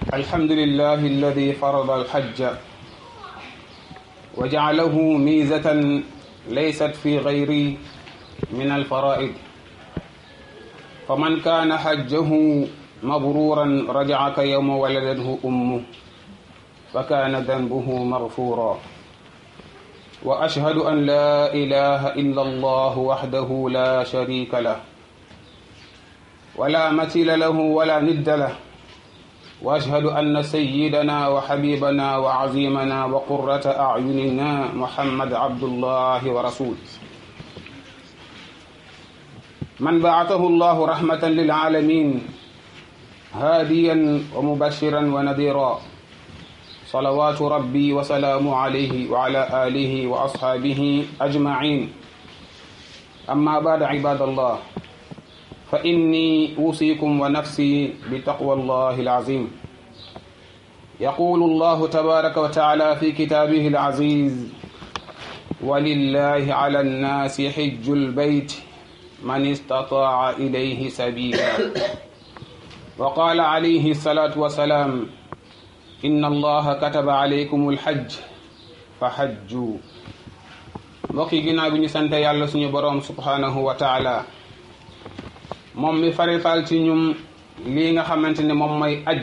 الحمد لله الذي فرض الحج وجعله ميزة ليست في غير من الفرائض فمن كان حجه مبرورا رجع كيوم ولدته أمه فكان ذنبه مغفورا وأشهد أن لا إله إلا الله وحده لا شريك له ولا مثيل له ولا ند له واشهد ان سيدنا وحبيبنا وعظيمنا وقره اعيننا محمد عبد الله ورسوله من بعثه الله رحمه للعالمين هاديا ومبشرا ونذيرا صلوات ربي وسلام عليه وعلى اله واصحابه اجمعين اما بعد عباد الله فإني أوصيكم ونفسي بتقوى الله العظيم يقول الله تبارك وتعالى في كتابه العزيز ولله على الناس حج البيت من استطاع إليه سبيلا وقال عليه الصلاة والسلام إن الله كتب عليكم الحج فحجوا mbokki ginnaaw bi ñu sant yàlla suñu boroom subhanahu wa taala moom mi farital ci ñum lii nga xamante ne moom mooy aj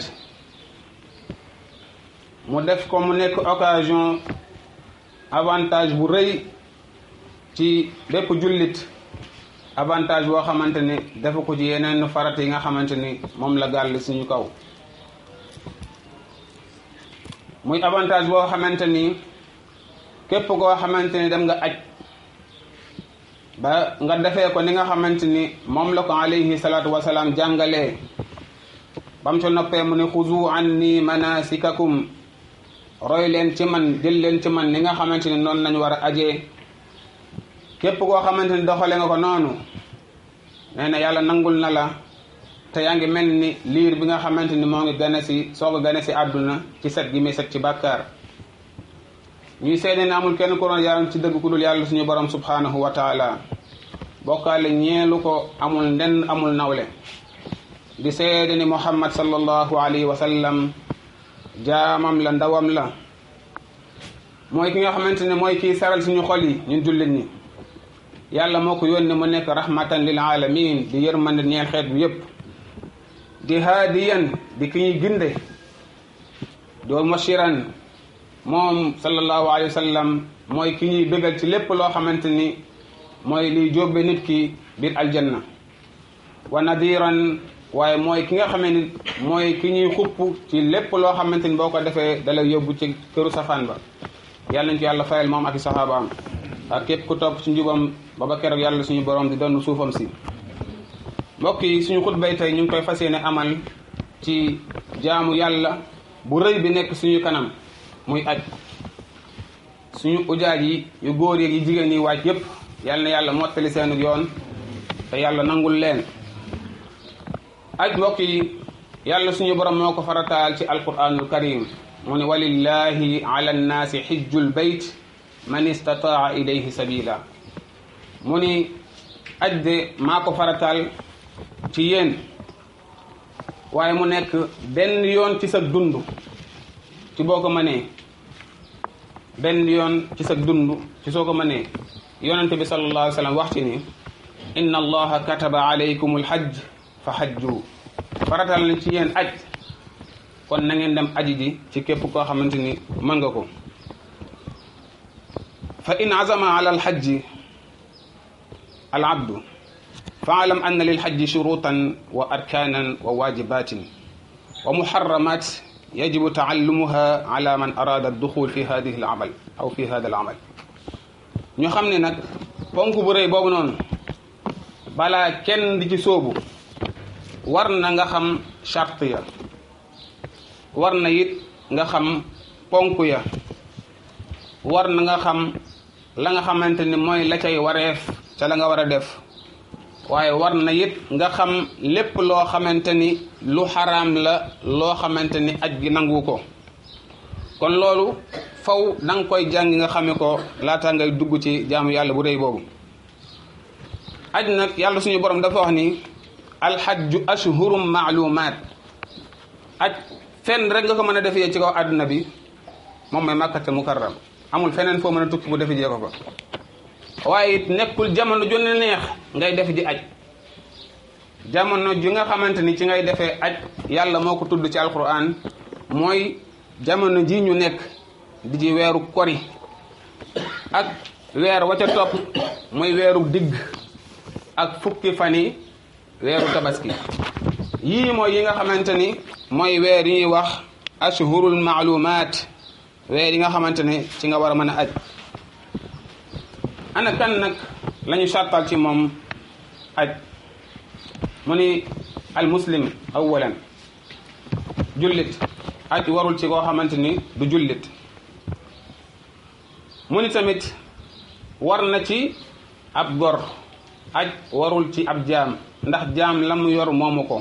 mu def ko mu nekk occasion avantage bu rëy ci bépp jullit avantage boo xamante ni defu ko ci yeneen farat yi nga xamante ni moom la gàll suñu kaw muy avantage boo xamante ni képp koo xamante ni dem nga aj ba nga defee ko ni nga xamante ni moom la ko alayhi salaatu wasalaam jàngalee bam ca noppee mu ne xuzu anni manasikakum roy leen ci man jël leen ci man ni nga xamante ni noonu lañu war a ajee képp koo xamante ni doxale nga ko noonu nee na yàlla nangul na la te yaa ngi mel ni liir bi nga xamante ni moo ngi gane si soog a gane si àdduna ci set gi muy set ci bàkkaar ñuy seede ne amul kenn ku doon yàlla ci dëgg ku dul yàlla suñu borom subhanahu wa taala bokkaale ñeelu ko amul ndenn amul nawle di seede ni muhammad sallallahu alayhi wa sallam jaamam la ndawam la mooy ki nga xamante ne mooy kii saral suñu xol yi ñun jullit ñi yàlla moo ko yónni mu nekk rahmatan lil alamin di yërmande ñeel xeet bi yépp di haadiyan di ki ñuy ginde doo mashiran moom sallallahu alayhi wa sallam mooy ki ñuy bégal ci lépp loo xamante ni mooy liy jóbbe nit ki biir aljanna wa nadiran waaye mooy ki nga xamee ni mooy ki ñuy xupp ci lépp loo xamante ni boo ko defee dalay yóbbu ci këru safaan ba yàlla nañ ci yàlla fayal moom ak i saxaabaam ak képp ku topp ci njubam ba ba keroog yàlla suñu borom di donn suufam si mbokk yi suñu xutbay tey ñu ngi koy fas yéene amal ci jaamu yàlla bu rëy bi nekk suñu kanam muy aj suñu ujaaj yi yu góor yi jigéen yi waaj yépp yal na yàlla mottali seenu yoon te yàlla nangul leen aj mbokk yi yàlla suñu borom moo ko farataal ci alquranul karim mu ne walillahi ala nnaasi xijjul bayt man istataa ilayhi sabila mu ni aj de maa ko farataal ci yéen waaye mu nekk benn yoon ci sa dund ci boo ko mënee benn yoon ci sa dund ci soo ko mënee yonente bi sallallahu alayhi wa sallam wax ci ni inna allaha kataba alaykum alhajj fa hajju faratal na ci yéen aj kon na ngeen dem aji ji ci képp koo xamante ni mën nga ko fa in azama ala alhajji al abdu faalam anna lilhajji shurutan wa arkanan wa wajibatin wa muharramat yajibu taallumuha ala man arada duxul fi hadihi alamal aw fi hada alamal ñu xam ne nag ponk bu rëy boobu noonu balaa kenn di ci sóobu war na nga xam charte ya war na it nga xam ponk ya war na nga xam la nga xamante ni mooy la cay wareef ca la nga war a def waaye war na it nga xam lépp loo xamante ni lu xaraam la loo xamante ni aj gi nangu ko kon loolu faw da nga koy jàngi nga xame ko laata ngay dugg ci jaamu yàlla bu rëy boobu aj nag yàlla suñu borom dafa wax ni alxajju ashhurum maalumaat aj fenn rek nga ko mën a defee ci kaw àdduna bi moom mooy màkkatal mukarram amul feneen foo mën a tukki bu defi jee ko fa waaye it nekkul jamono ju ne neex ngay def ji aj jamono ji nga xamante ni ci ngay defee aj yàlla moo ko tudd ci alquran mooy jamono ji ñu nekk di ji weeru kori ak weer wa ca topp mooy weeru digg ak fukki fan yi weeru tabaski yii mooy yi nga xamante ni mooy weer yi ñuy wax ashhurul maalumaat weer yi nga xamante ne ci nga war a mën a aj ana kan nag la ñu sàttal ci moom aj mu ni al muslim awalan jullit aj warul ci koo xamante ni du jullit mu ni tamit war na ci ab gor aj warul ci ab jaam ndax jaam la mu yor moomu ko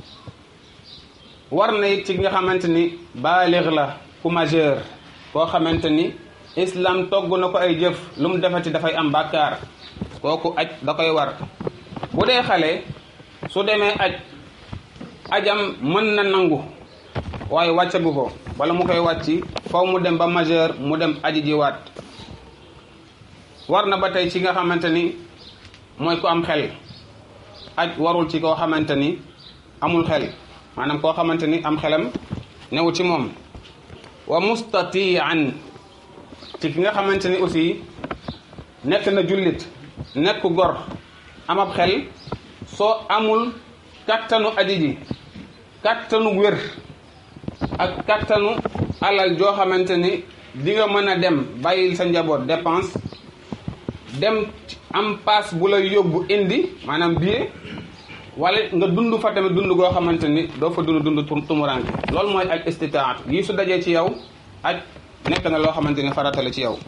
war na it ci nga xamante ni baalig la ku majeur koo xamante ni islam togg na ko ay jëf lu mu defati dafay am bàkkaar kooku aj da koy war bu dee xale su demee aj ajam mën na nangu waaye wàccagu ko wala mu koy wàcci faw mu dem ba majeur mu dem aji jiwaat war na ba tey ci nga xamante ni mooy ku am xel aj warul ci koo xamante ni amul xel maanaam koo xamante ni am xelam newu ci moom wa mustatian ci ki nga xamante ni aussi nekk na jullit nekk gor am ab xel soo amul kattanu aji ji kattanu wér ak kattanu alal joo xamante ni di nga mën a dem bàyyil sa njaboot dépense dem am paas bu la yóbbu indi maanaam billet wala nga dund fa tamit dund goo xamante ni doo fa dund dund tumuranke loolu mooy aj istitaat yii su dajee ci yow aj nekk na loo xamante ni farata la ci yow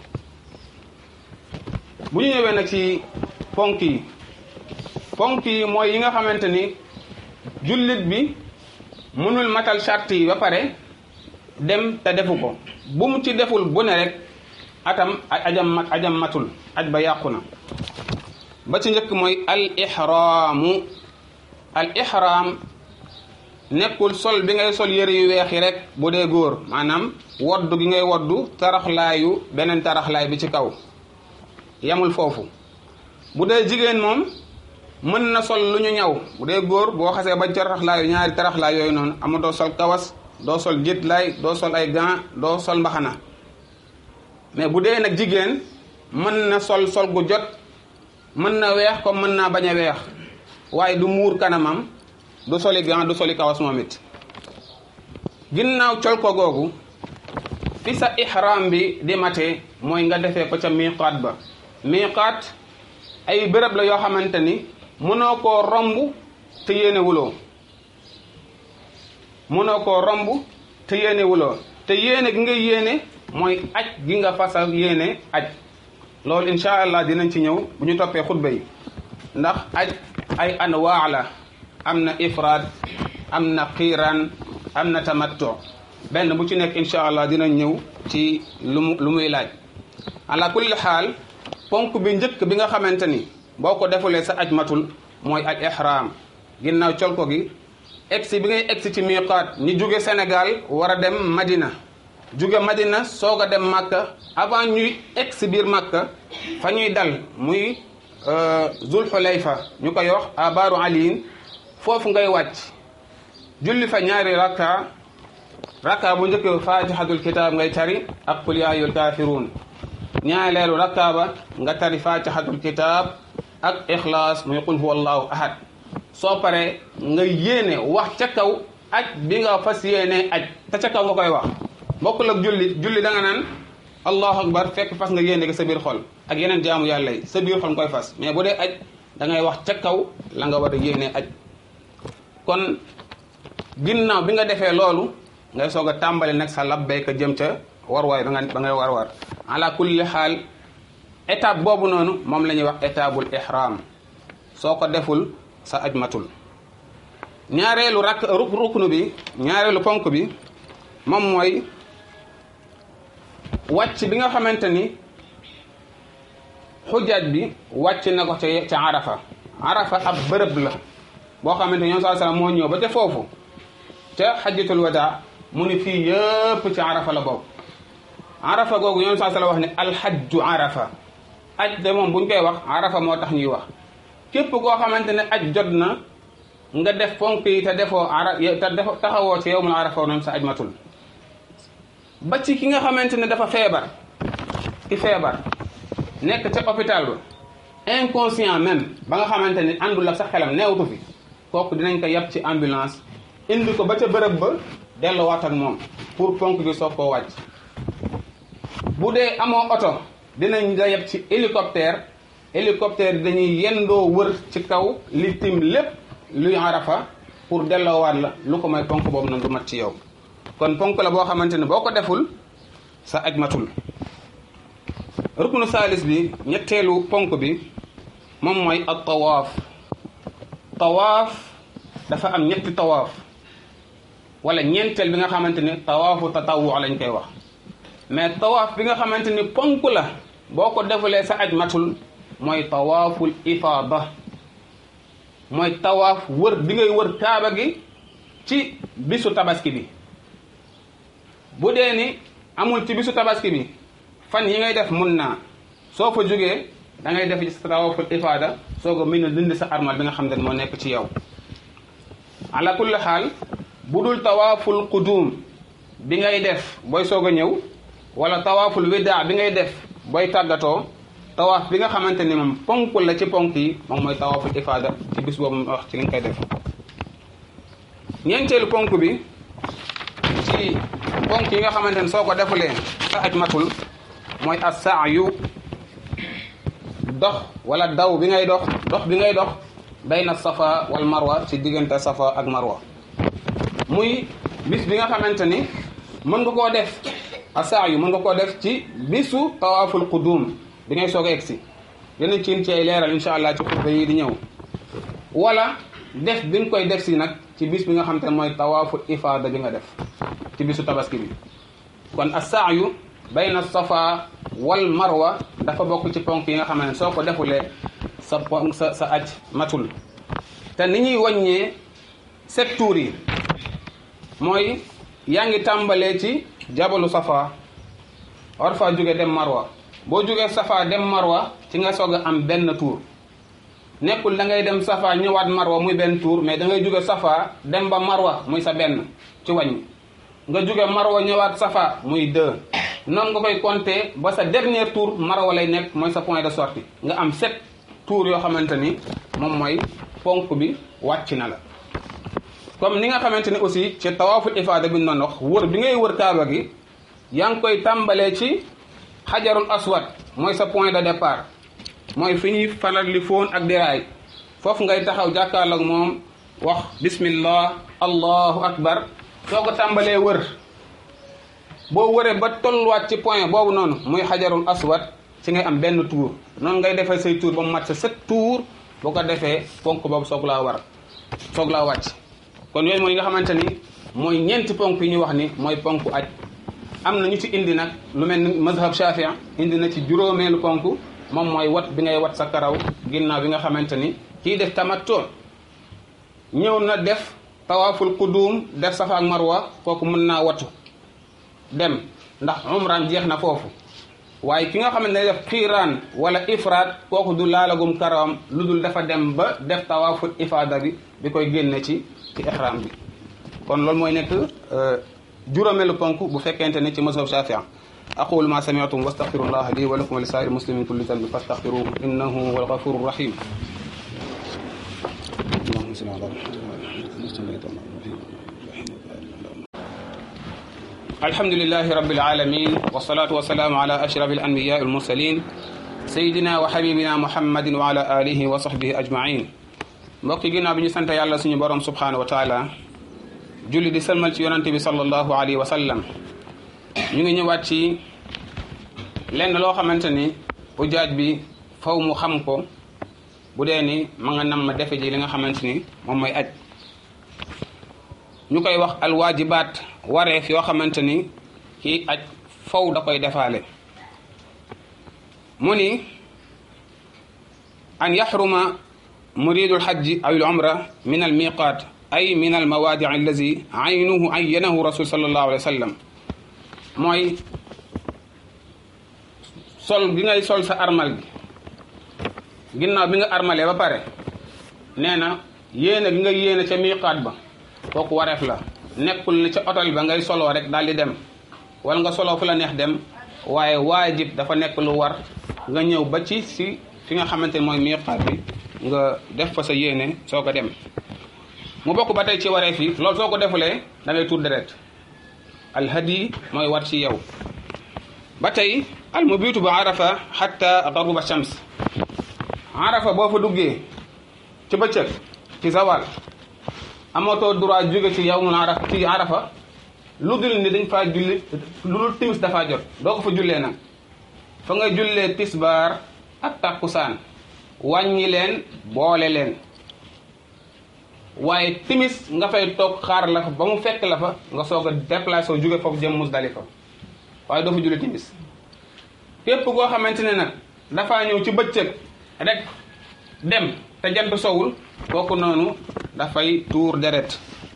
bu ñu ñëwee nag ci ponk yi ponk yi mooy yi nga xamante ni jullit bi mënul matal charte yi ba pare dem te defu ko bu mu ci deful bu ne rek atam ajam ajam matul aj ba yàqu na ba ci njëkk mooy al ihraamu al ihraam nekkul sol bi ngay sol yëre yu weex yi rek bu dee góor maanaam woddu gi ngay woddu taraxlaayu beneen taraxlaay bi ci kaw yamul foofu bu dee jigéen moom mën na sol lu ñu ñaw bu dee góor boo xasee ba taraxlaayu ñaari taraxlaay yooyu noonu ama doo sol kawas doo sol jitlaay doo sol ay gants doo sol mbaxana mais bu dee nag jigéen mën na sol sol gu jot mën na weex comme mën naa bañ a weex waaye du muur kanamam du soli gant du soli kawas moom it ginnaaw col ko googu fi sa ihram bi di mate mooy nga defee ko ca miqaat ba miqaat ay béréb la yoo xamante ni mënoo koo romb te yéene wuloo mënoo koo romb te yéene wuloo te yéene gi nga yéene mooy aj gi nga fasa yéene aj loolu incha allah dinañ ci ñëw bu ñu toppee xutba yi ndax aj ay anwaa la am na ifraad am na xiiraan am na tamattu benn bu ci nekk incha allah dinañ ñëw ci lu mu lu muy laaj ala kulli xaal ponk bi njëkk bi nga xamante ni boo ko defulee sa aj matul mooy al ihram ginnaaw col ko gi egsi bi ngay egsi ci miqaat ñi jóge Sénégal war a dem Madina jóge Madina soog a dem Makka avant ñuy egsi biir Makka fa ñuy dal muy Zul Xulayfa ñu koy wax abaaru aliin foofu ngay wàcc julli fa ñaari rakka rakka bu njëkk fatihatul kitaab ngay tari ak qul yaa ayyuhal kaafiruun ñaareelu rakka ba nga tari fatihatul kitaab ak ixlaas muy qul huwa allahu ahad soo paree nga yéene wax ca kaw aj bi nga fas yéene aj te ca kaw nga koy wax bokkul ak julli julli da nga naan allahu akbar fekk fas nga yéene ko sa biir xol ak yeneen jaamu yàlla yi sa biir xol nga koy fas mais bu dee aj da ngay wax ca kaw la nga war a yéene aj kon ginnaaw bi nga defee loolu ngay soog a tàmbali nag sa labbayka jëm ca war waay ba nga ba ngay war war ala kulli xaal étape boobu noonu moom la ñuy wax étabul ihram soo ko deful sa aj matul ñaareelu rak ruknu bi ñaareelu ponk bi moom mooy wàcc bi nga xamante ni xujaaj bi wàcc na ko ca ca arafa arafa ab bërëb la boo xamante ni ñoom saa sallam moo ñëw ba ca foofu ca xajjatul wadaa mu ni fii yëpp ci arafa la bokk arafa googu yoon saa sala wax ne alxajju arafa aj de moom buñ koy wax arafa moo tax ñuy wax képp koo xamante ne aj jot na nga def ponk yi te defoo ara te defoo taxawoo ci yow mu arafa noonu sa aj matul ba ci ki nga xamante ne dafa feebar ki feebar nekk ca hôpital ba inconscient même ba nga xamante ni àndul ak sa xelam neewtu fi kooku dinañ ko yab ci ambulance indi ko ba ca bërëb ba delluwaat ak moom pour ponk bi soog koo wàcc bu dee amoo oto dinañ la yab ci hélicoptère hélicoptère dañuy yendoo wër ci kaw li tim lépp luy arafa pour delloowaat la lu ko may ponk boobu noonu du mat ci yow kon ponk la boo xamante ne boo ko deful sa aj matul ruknu saalis bi ñetteelu ponk bi moom mooy ak tawaaf tawaaf dafa am ñetti tawaaf wala ñeenteel bi nga xamante ni tawaafu tatawu lañ koy wax mais tawaaf bi nga xamante ni ponk la boo ko defulee sa aj matul mooy tawaaful ifaada mooy tawaaf wër bi ngay wër kaaba gi ci bisu tabaski bi bu dee ni amul ci bisu tabaski bi fan yi ngay def mun naa soo fa jógee da ngay def ci sa tawaaful ifaada soo ko mën a dindi sa armal bi nga xam ne moo nekk ci yow ala kulli xaal bu dul tawaaful qudum bi ngay def booy soog a ñëw wala tawaaful widaa bi ngay def booy tàggatoo tawaaf bi nga xamante ni moom ponk la ci ponk yi moom mooy tawaaful ifaada ci bis boobu wax ci li nga koy def ñeenteelu ponk bi ci ponk yi nga xamante ne soo ko defulee sa aj matul mooy as-sa'yu dox wala daw bi ngay dox dox bi ngay dox bayna safa wal marwa ci diggante safa ak marwa muy bis bi nga xamante ni mën nga koo def as-sa'yu mën nga koo def ci bisu tawaaful qudum bi ngay soog a egsi dinañ ci ci ay leeral incha allah ci xutba yi di ñëw wala def bi nga koy def si nag ci bis bi nga xamante ne mooy tawaaful ifaada bi nga def ci bisu tabaski bi kon as-sa'yu bayna safa wal marwa dafa bokk ci ponk yi nga xam ne soo ko defulee sa ponk sa sa aj matul te ni ñuy wàññee sept tours yi mooy yaa ngi tàmbalee ci jabalu safa war faa jóge dem marwa boo jógee safa dem marwa ci nga soog a am benn tour nekkul da ngay dem safa ñëwaat marwa muy benn tour mais da ngay jóge safa dem ba marwa muy sa benn ci wàññi nga jóge marwa ñëwaat safa muy deux noonu nga koy compter ba sa dernier tour marwa lay nekk mooy sa point de sortie nga am sept tours yoo xamante ni moom mooy ponk bi wàcc na la comme ni nga xamante ni aussi ci tawaaful ifaada bi ñu doon wax wër bi ngay wër kaaba gi yaa ngi koy tàmbalee ci xajarul aswad mooy sa point de départ mooy fi ñuy faral li foon ak diraay foofu ngay taxaw jàkkaarloog moom wax bismillah allahu akbar soo ko tàmbalee wër boo wëree ba tolluwaat ci point boobu noonu muy xajarul aswad ci ngay am benn tour noonu ngay defee say tour ba mu mat sa sept tour boo ko defee ponk boobu soog laa war soog laa wàcc kon yooyu mooy nga xamante ni mooy ñeenti ponk yi ñu wax ni mooy ponk aj am na ñu ci indi nag lu mel ni mazhab shafii indi na ci juróomeelu ponk moom mooy wat bi ngay wat sa karaw ginnaaw bi nga xamante ni kii def tamattu ñëw na def tawaaful qudum def safa ak marwa kooku mën naa watu dem ndax umraan jeex na foofu waaye ki nga xam ne def xiiraan wala ifraat kooku du laalagum karawam lu dul dafa dem ba def tawaaful ifaada bi bi koy génne ci ci ihram bi kon loolu mooy nekk juróomeelu ponk bu fekkente ne ci mazhab shafii aqulu ma sami'tum wastaghfirullah li wa lakum wa li saa'iri muslimin kulli dhanbin fastaghfiruhu innahu huwal ghafurur rahim اللهم صل على الحمد لله رب العالمين والصلاة والسلام على أشرف الأنبياء المرسلين سيدنا وحبيبنا محمد وعلى آله وصحبه أجمعين mbokk yi ginnaaw bi ñu sant yàlla suñu borom subhanahu wa taala julli di sëlmal ci yonante bi sallallahu alayhi wa sallam ñu ngi ñëwaat ci lenn loo xamante ni ujaaj bi faw mu xam ko bu dee ni ma nga nam ma defe ji li nga xamante ni moom mooy aj ñu koy wax alwaajibaat wareef yoo xamante ni kii aj faw da koy defaale mu ni an yaxruma muridu lxajji aw al umra min al miqaat ay min al mawaadi allazi aynuhu ayyanahu rasul sallallahu alayhi wa sallam mooy sol gi ngay sol sa armal gi ginnaaw bi nga armalee ba pare nee na yéene gi nga yéene ca miiqaat ba kooku wareef la nekkul ne ca otal ba ngay soloo rek daal di dem wala nga soloo fu la neex dem waaye waajib dafa nekk lu war nga ñëw ba ci si fi nga xamante ne mooy miiqaat bi nga def fa sa yéene soo ko dem mu bokk ba tey ci wareef yi loolu soo ko defulee da ngay tuur deret alhadi mooy war ci yow ba tey al mubitu ba arafa xatta garuba shams arafa boo fa duggee ci bëccëg ci zawal amatoo droit jóge ci yawmul arafa ci arafa lu dul ni dañ faa julli lu dul timis dafaa jot doo ko fa jullee nag fa nga jullee tisbaar ak takkusaan wàññi leen boole leen waaye timis nga fay toog xaar la fa ba mu fekk la fa nga soog a déplacé wu jóge foofu jëm Musdalifa waaye doo fa julli timis képp koo xamante ne nag dafaa ñëw ci bëccëg rek dem te jant sowul kooku noonu dafay tuur deret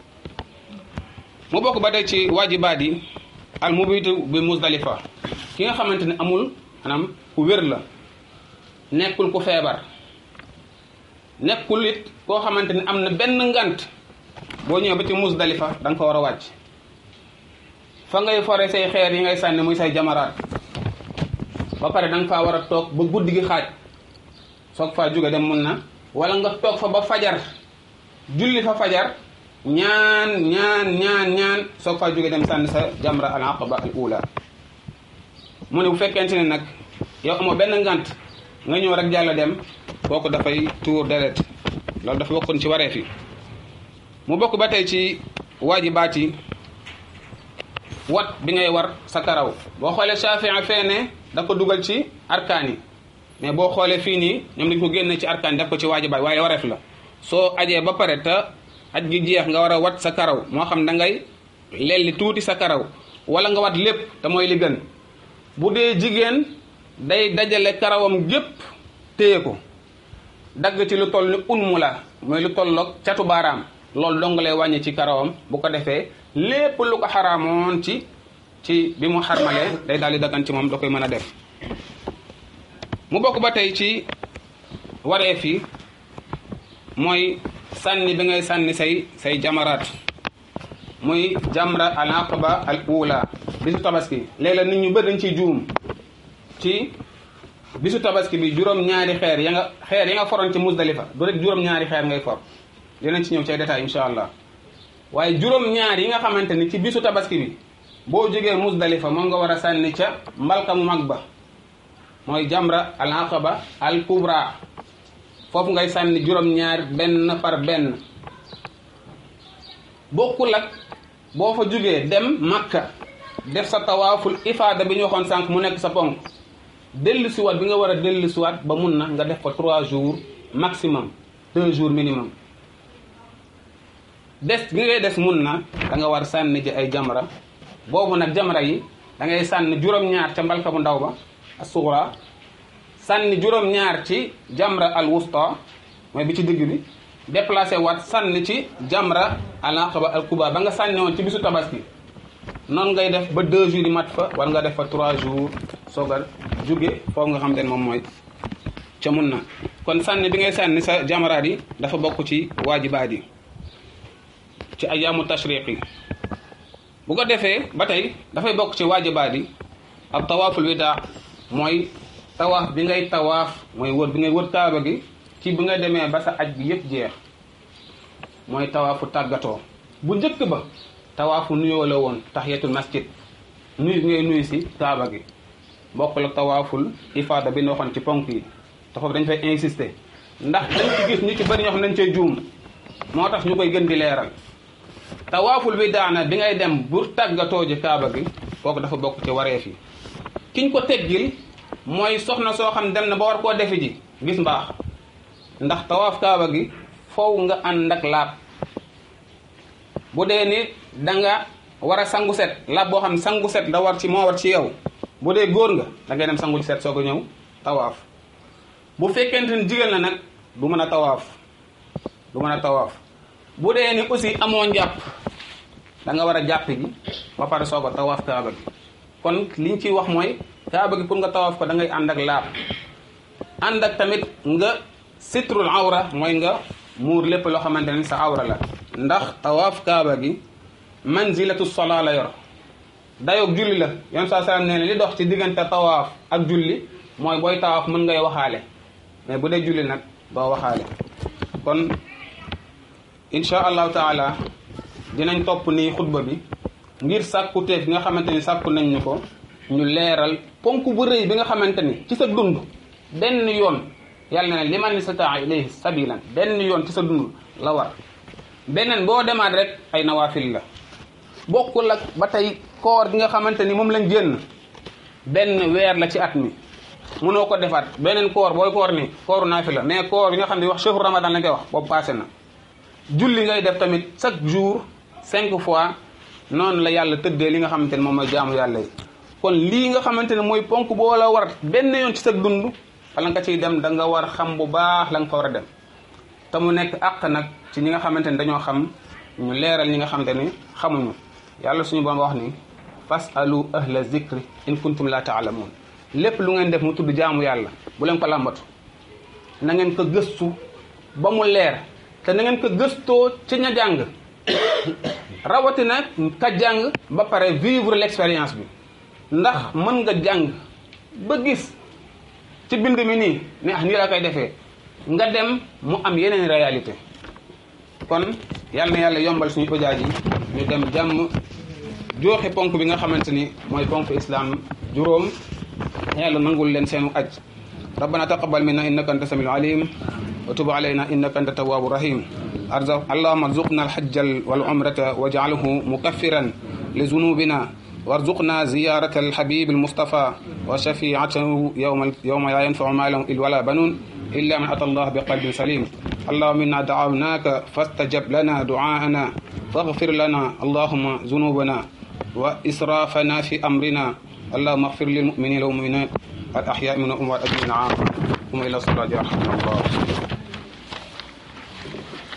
mu bokk ba tey ci waajibaat yi al mubitu bi Musdalifa ki nga xamante ne amul maanaam ku wér la nekkul ku feebar nekkul it koo xamante ne am na benn ngant boo ñëwee ba ci Musdalifa da nga fa war a wàcc fa ngay fore say xeer yi ngay sànni muy say jamaraat ba pare da nga faa war a toog ba guddi gi xaaj soog faa jóge dem mun na wala nga toog fa ba fajar julli fa fajar ñaan ñaan ñaan ñaan soog faa jóge dem sànni sa jamra al aqaba al ula mu ne bu fekkente ne nag yow amoo benn ngant nga ñëw rek jàll dem kooku dafay tuur deret loolu dafa bokkoon ci wareef yi mu bokk ba tey ci waajibaat yi wat bi ngay war sa karaw boo xoolee Shafii feene da ko dugal ci arkaan yi mais boo xoolee fii nii ñoom dañ ko génne ci arkaan yi def ko ci waajibaat waaye wareef la soo ajee ba pare te aj gi jeex nga war a wat sa karaw moo xam da ngay lelli tuuti sa karaw wala nga wat lépp te mooy li gën bu dee jigéen day dajale karawam gépp téye ko dagg ci lu toll ni unmu la mooy lu tolloog catu baaraam loolu dong lay wàññi ci karawam bu ko defee lépp lu ko xaraamoon ci ci bi mu xarmalee day daal di daggan ci moom da koy mën a def mu bokk ba tey ci wareef yi mooy sànni bi ngay sànni say say jamaraat muy jamra al aqaba al ula bisu tabaski léeg-léeg nit ñu bëri dañ ciy juum ci bisu tabaski bi juróom-ñaari xeer ya nga xeer ya nga foroon ci musdalifa du rek juróom-ñaari xeer ngay for dinañ ci ñëw ci ay détails insha allah waaye juróom-ñaar yi nga xamante ni ci bisu tabaski bi boo jógee musdalifa moom nga war a sànni ca mbalka mu mag ba mooy jamra al aqaba al kubra foofu ngay sànni juróom-ñaar benn par benn bokkul ak boo fa jógee dem makka def sa tawaaful ifaada bi ñu waxoon sànq mu nekk sa ponk dellu siwaat bi nga war a dellu siwaat ba mun na nga def ko trois jours maximum deux jours minimum des bi ngay des mun na da nga war sànni ji ay jamra boobu nag jamra yi da ngay sànni juróom-ñaar ca mbalka bu ndaw ba asuura sànni juróom-ñaar ci jamra al wusta mooy bi ci digg bi déplacé waat sànni ci jamra al aqaba al kuba ba nga sànni woon ci bisu tabaski noonu ngay def ba deux jours yi mat fa war nga def fa trois jours soog a jóge foofu nga xam te ne moom mooy ca mun na kon sànni bi ngay sànni sa jamaraat yi dafa bokk ci waajibaat yi ci ayaamu tashriq yi bu ko defee ba tey dafay bokk ci waajibaat yi ab tawaaful widaa mooy tawaaf bi ngay tawaaf mooy wër bi ngay wër kaaba gi ci bi nga demee ba sa aj bi yëpp jeex mooy tawaafu tàggatoo bu njëkk ba tawaafu nuyoo la woon tahiyatul masjid nuyu ngay nuyu si kaaba gi bokkul ak tawaaful ifaada bi ñu waxoon ci ponk yi te foofu dañ fay insister ndax dañ ci gis ñu ci bëri ñoo xam ne dañ cee juum moo tax ñu koy gën di leeral tawaaful bi daana bi ngay dem bu tàggatoo ji kaaba gi kooku dafa bokk ci wareef yi kiñ ko teggil mooy soxna soo xam dem na ba war koo defi ji gis mbaax ndax tawaaf kaaba gi foofu nga ànd ak laab bu dee ni da nga war a sangu set laab boo xam ne sangu set da war ci moo war ci yow bu dee góor nga da ngay dem sangu set soog a ñëw tawaaf bu fekkente ni jigéen la nag du mën a tawaaf du mën a tawaaf bu dee ni aussi amoo njàpp da nga war a jàpp gi ba pare soog a tawaaf kaaba gi kon liñ ciy wax mooy kaaba gi pour nga tawaaf ko da ngay ànd ak laab ànd ak tamit nga sitrul awra mooy nga muur lépp loo xamante ne sa awra la ndax tawaaf kaaba gi manzilatu sola la yor dayoog julli la yon saa salaam nee na li dox ci diggante tawaaf ak julli mooy booy tawaaf mën ngay waxaale mais bu dee julli nag doo waxaale kon insha allahu taala dinañ topp nii xutba bi ngir sàkku teef nga xamante ni sàkku nañ ñu ko ñu leeral ponk bu rëy bi nga xamante ni ci sa dund benn yoon yàlla na ne liman istataa ilayhi sabilan benn yoon ci sa dund la war beneen boo demaat rek ay nawaafil la bokkul ak ba tey koor gi nga xamante ni moom lañ génn benn weer la ci at mi mënoo ko defaat beneen koor booy koor ni kooru naafi la mais koor yi nga xam ne wax chehru ramadan la koy wax boobu passé na julli ngay def tamit chaque jour cinq fois noonu la yàlla tëddee li nga xamante ne moom mooy jaamu yàlla yi kon lii nga xamante ne mooy ponk boo la war benn yoon ci sa dund wala nga ciy dem da nga war xam bu baax la nga fa war a dem te mu nekk àq nag ci ñi nga xamante ni dañoo xam ñu leeral ñi nga xamante ni xamuñu yàlla suñu borom wax ni fasalu ahla zikri in kuntum la taalamuun lépp lu ngeen def mu tudd jaamu yàlla bu leen ko làmbatu na ngeen ko gëstu ba mu leer te na ngeen ko gëstoo ci ña jàng rawatina ka jàng ba pare vivre l'expérience bi ndax mën nga jàng ba gis ci bind mi nii ne ah nii la koy defee nga dem mu am yeneen réalité kon yàlla na yàlla yombal suñu ojaaj yi ñu dem jàmm jooxe ponk bi nga xamante ni mooy ponk islam juróom yàlla nangul leen seenu aj rabbana taqabbal minna innaka anta samiul alim wa tub alayna innaka anta tawwabu rahim arza allahumma arzuqna alhajja wal umrata waj'alhu mukaffiran li zunubina وارزقنا زيارة الحبيب المصطفى وشفيعته يوم يوم لا ينفع مال ولا بنون إلا من أتى الله بقلب سليم اللهم إنا دعوناك فاستجب لنا دعاءنا فاغفر لنا اللهم ذنوبنا وإسرافنا في أمرنا اللهم اغفر للمؤمنين والمؤمنات الأحياء منهم والأموات أجمعين عامة ثم إلى الصلاة يرحمنا الله